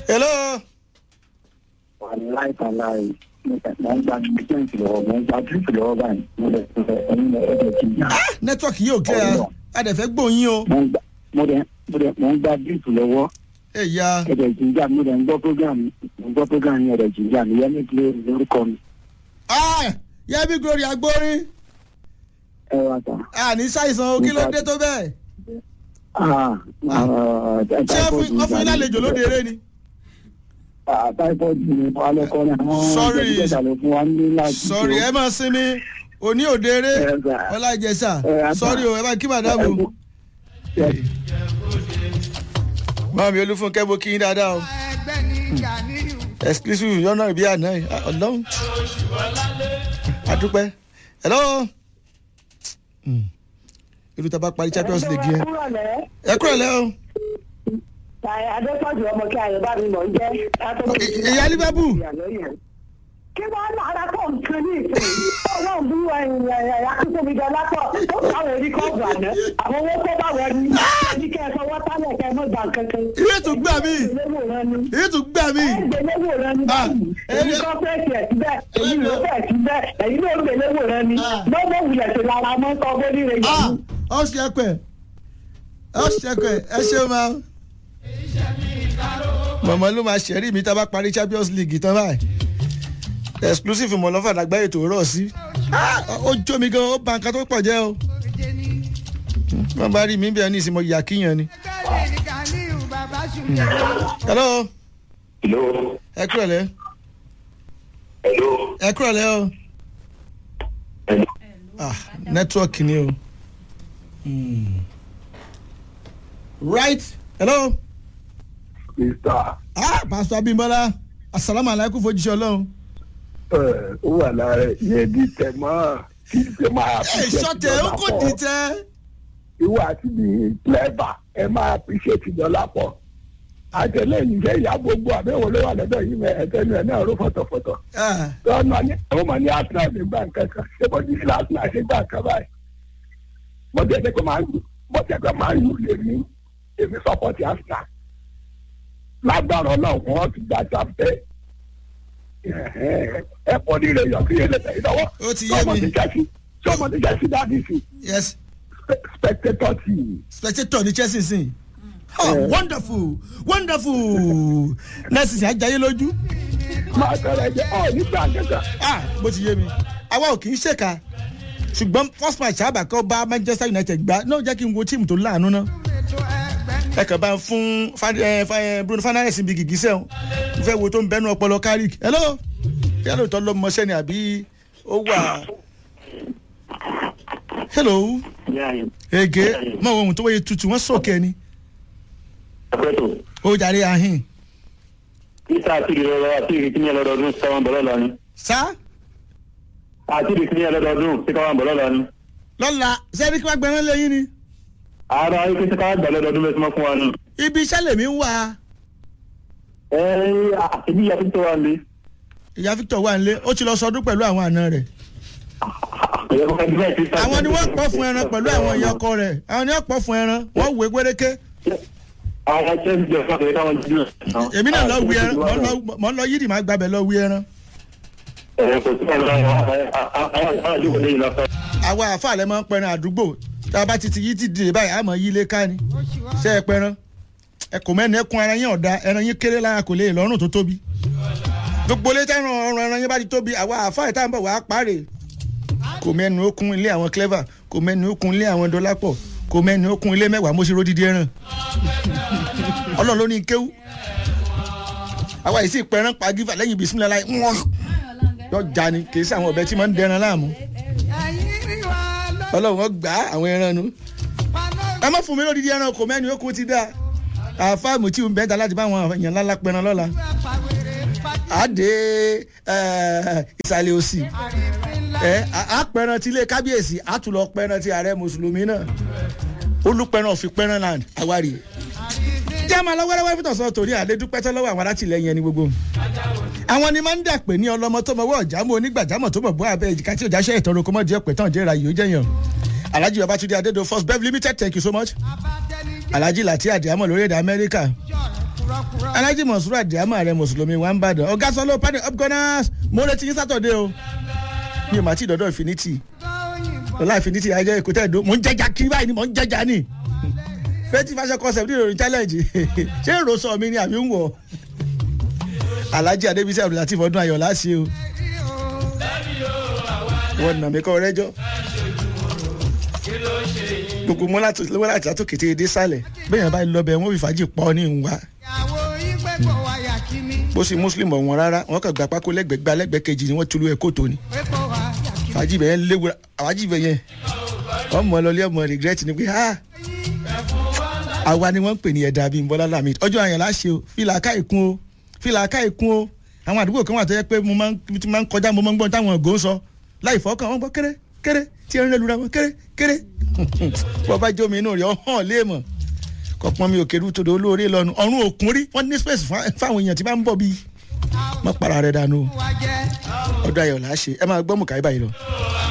hello. wàláì tàláì mo ń gba bísíǹsì lọ́wọ́ mo ń gba bísíǹsì lọ́wọ́ báyìí mo lè fẹ́ ẹ̀yin lọ ẹ̀jẹ̀ kì í yá. nẹ́tíwọ̀kì yóò clear Ọlọ́run. adẹ̀fẹ́ gbóyin o. mo ń gba mo dẹ̀ mo dẹ̀ mo ń gba bísíǹsì lọ́wọ́ ẹ̀yà ẹ̀jẹ̀ kì í yá mo dẹ̀ ń gbọ́ program mo ń gbọ́ program yẹn ẹ̀jẹ̀ kì í yá mi yẹn ní kílé lórúkọ mi yẹ́bí glory agbórin ẹ wá ta. àní ṣàìsàn o kí ló dé tó bẹ́ẹ̀. ṣé ó fún ó fún yín lálejò lóde eré ni. typhoid ni mo alẹ́ kọ́ ni àwọn Sorry. jẹ̀díjẹ̀dà ló fún wa ní láti. sọ̀rì ẹ máa sinmi òní òde eré Ẹ gbà. ọlá ìjẹsà Ẹ, àgbà. sọ̀rì o ẹ bá kí màdàmù. mọ́mí olúfúnkẹ́ mo kí yín dáadáa o exclusive yọ̀nà ìbí àná yìí. Ah, ọlọ́run adúpẹ́ hello. Hmm. irú tá a bá parí champions league yẹn ẹ kúrò lẹ́ o. adépọ̀jù ọmọ kí ayọ̀ bá mi mọ̀ ń jẹ́. ìyá liverpool kí wọ́n lára pọ̀ nǹkan ní ìsìn ọlọ́run bí akíntòmí jọ lápọ̀ ó káwọn orí kọ́ọ̀bù àná àwọn owó tó bá wọ ní ní kẹ́ ẹ fọwọ́ tálẹ̀ kẹ́ ẹ mọ̀ gbà kankan. ilé tó gbà mí ìgbéléwò rẹ ni ilé tó gbà mí. ìgbéléwò rẹ ni Ah, báyìí èyí ẹni- kọ́ fẹ́ẹ̀sì ẹ̀ síbẹ̀ èyí ló fẹ́ẹ̀ síbẹ̀ èyí ló ń gbéléwò rẹ ni Ah. lọ́wọ́ wulẹ̀ sí lára mọ́ kọ́ bóni rẹ yẹn. ọ ṣẹkẹ ọ ṣẹkẹ ẹ ṣe máa. mọ̀mọ́ ló máa ṣẹ̀rí mi tá a bá parí champions league tán báyìí exclusive mọ̀lọ́fà lágbáyé tó rọ̀ sí Ah, ó jó mi gan ó ba nǹkan tó pọ̀ jẹ́ o wọ́n bá rí mi bí ẹni ìsinmi ìyá kíyàn ni. hello hello ẹ kúrò lẹ́ hello ẹ kúrò lẹ́ o hello. ah network ni o. Hmm. right hello. mr ah pastor abimbola asalaamu alaykum fojúṣe ọlọrun. ẹ ó wà lára yẹn bí tẹ mọ́ kí tẹ máa. ẹ sọtẹ ó kò dìtẹ. ìwọ àti mi clever ẹ máa appreciate dọ́là pọ̀ àtẹlẹyìn jẹ́ ìyá gbogbo àbẹ̀wò ló wà lọ́dọ̀ yìí mẹ́ ẹ̀tẹ́nu ẹ̀ náà ró fọ̀tọ̀fọ̀tọ̀ lọ́nà ní àwọn ọmọ ní arsenal ní gbà nǹkan kan ṣé bó ti fi arsenal ṣe gbà nǹkan báyìí mo tẹ̀ ẹ́ pé máa ń lù mo tẹ̀ pé máa ń lù lè ní èmi sọ́pọ̀tì arsenal lágbára ọlọ́run wọn ti gbà sáfẹ́ ẹ pọ̀ ní ilé yọ̀ kí ilé tẹ̀ ìdánwò Ó ti yé mi. sọmọ ti jẹ́ sí dáàdì sí yes spectator team. spectator ní chelsea sìn. oh wonderful wonderful nurse sin ajayi lójú. máa tẹ̀lé ẹ̀jẹ̀ ọ̀ nígbà kẹta. ah bó ti yé mi àwa ò kì í ṣèkà ṣùgbọ́n first match àbàkọ́ bá manchester united gbá náà jẹ́ kí n wo tíìmù tó láàánú náà. ẹ kàn bá ń fún Fan- eh, Fa- eh, bruno fernandes bí gìgísẹ̀ o n fẹ́ wo tó ń bẹnu ọpọlọ carrick hello kí ló tọ́ lọ́mọṣẹ́ ni àbí ó wà. hello ege mọ ohun tó wáyé tutù wọn sọkẹ ni Àpẹẹtò, ó jàre ahin níta àti ìrọ̀rọ̀ àti ìrìkíní ọlọ́dọọdún sí káwọn bọ̀lọ́ lọ ni. sá Àti ìrìkíní ọlọ́dọọdún sí káwọn bọ̀lọ́ lọ ni. lọ́la sẹ́ni kí wọ́n gbẹ̀rán lẹ́yìn ni Àárọ̀ ayé kí sí káwọn gbà lọ́dọọdún bẹ́ẹ̀ tí wọ́n fún wa ni. ibi iṣẹ́ lèmi ń wà Ẹ ẹ́ àtibí ìyá tó wà ní. ìyá victor wà nílé ó ti lọ sọdún pẹ̀lú àwọn àna rẹ̀ Ẹ̀yẹ́ kọ́kọ́ bí bẹ́ẹ̀ ti sá. àwọn ni wọ́n pọ̀ fún ẹran pẹ̀lú àwọn ìyá ọkọ rẹ̀ àwọn ni wọ́n pọ̀ fún ẹran wọ́n wé gbéréké Àwọn ẹgbẹ́ ti jọ fún àtẹ̀yẹ káwọn jí lọ. èmi náà lọ wí ẹran mọ̀ ń lọ- mọ̀ ń lọ yídì máa gbàbẹ̀ lọ wí ẹran Ẹ̀ kò sí ọ̀rọ̀ àwọn àjókòó lẹ́yìn lọ́fẹ́. àwa àfa àlẹ́ máa ń pẹran àdúgbò tá a bá ti ti yí ti dìde báyìí àmọ́ yí ilé ká ni ṣé ẹ pẹran ẹ kò mẹ́ni ẹkùn ara yín ọ̀dà ẹran yín kéré lára kò lè lọ́rùn tó tóbi gbogbo ilé tẹ́ran ọ̀run ẹran yín bá ti tóbi àwa àfa ìta ń bọ̀ wá pàrè kò mẹ́nu okun ilé àwọn clever kò mẹ́nu okun ilé àwọn dọ́lápọ̀ kò mẹ́nu okun ilé mẹ́wàá mo ṣe rodidi ẹran ọlọ́run ló ní kéwú àwa yìí sì pẹran pa gífà lẹ́yìn bisimilá láì wọ́n yọ já ni kì í sí àwọn ọ̀bẹ tí máa ń dẹran láàmú ọlọ́run wọn gbà á àwọn ẹran nu ẹ má fún mi lódìdí ẹran kò mẹ́ni okun ti dá àfáàmù tí ń bẹ́ẹ̀ ta láti bá àwọn èèyàn ńlá pẹran lọ́la àdé ìsàlẹ̀ òsì ẹ àpẹran ti ilé kábíyèsí àtúlọ̀ pẹran ti ààrẹ mùsùlùmí náà olùpẹran òfin pẹran land àwárí jẹ́ máa lọ wẹ́rẹ́wẹ́rẹ́ fún tọ̀sán torí àlédúpẹ́ tọ́ lọ́wọ́ àwọn alátìlẹyìn ẹni gbogbo àwọn ni máa ń dàpè ní ọlọmọ tó mọwọ́ ọ̀jàmọ́ onígbàjámọ̀ tó mọ̀ bọ́ abẹ́ èjìká tí òjá ṣe ìtọ́rọ kó mọ̀ jẹ́ pẹ̀ tán jẹ́ra yìí ó jẹ́yàn alhaji babatunde adedo first bev limited thank you so much alhaji lati adiamọ lórí èdè amẹ́ríkà alájí mọ̀sùrù àdìámọ̀ rẹ mùsùlùmí wa ń bàdàn ọ̀gá sọ́lọ́ pàdé upgunners mo retí yín sátọ̀dé o mi ò má tí ì dọ́dọ̀ infinity lọ́la infinity ayẹyẹ èkó tẹ̀ dó mò ń jẹjà kiri báyìí ni mò ń jẹjà ni fẹ́tí fashion concept nínú challenge ṣé èrò sọ mi ni àbí ń wọ̀ alájí adébísí abdulateef ọdún ayọ̀ láṣẹ o wọn nà mí kọ́ rẹ́jọ́ gbogbo mọ́lá láti àtòkété dé sálẹ̀ bẹ́ẹ̀ yẹn bá lọ bẹ̀ wọ́n fi fàájì pọ̀ ní ìwà bó sì muslim ọ̀wọ́n rárá wọ́n kàn gba pákó lẹ́gbẹ̀ẹ́ gba lẹ́gbẹ̀ẹ́ kejì ni wọ́n tulu ẹ̀ kóòtò ni fàájì bẹ̀ yẹn léwu àwájì bẹ̀ yẹn ọmọ lọlé ọmọ regret ni pé ha àwa ni wọ́n ń pè ní ẹ̀dá bíi bọ́lá lamid ọjọ́ àyàn láṣẹ o fìlà ká ìkún o fìlà ká ìkún o àwọn àdúgbò kan wà tó yẹ pé mo máa ń kọjá mo máa ń gbọ́n táwọn ògò ń sọ láì fọ́kàn wọn gbọ́ kéré kéré tí ẹ ń rẹ́lura wọn kéré kéré wọ́n bá jómi inú rẹ̀ ọ̀hán léèmọ̀ kọ̀pọ̀n mi ò kéré tó do olóore lọ́nu ọ̀run òkun rí wọ́n ní space fáwọn èèyàn tí bá ń bọ̀ bíi mọ́ para rẹ̀ dànù ọdún ayọ̀ là á ṣe ẹ máa gbọ́ mùkà báyìí lọ.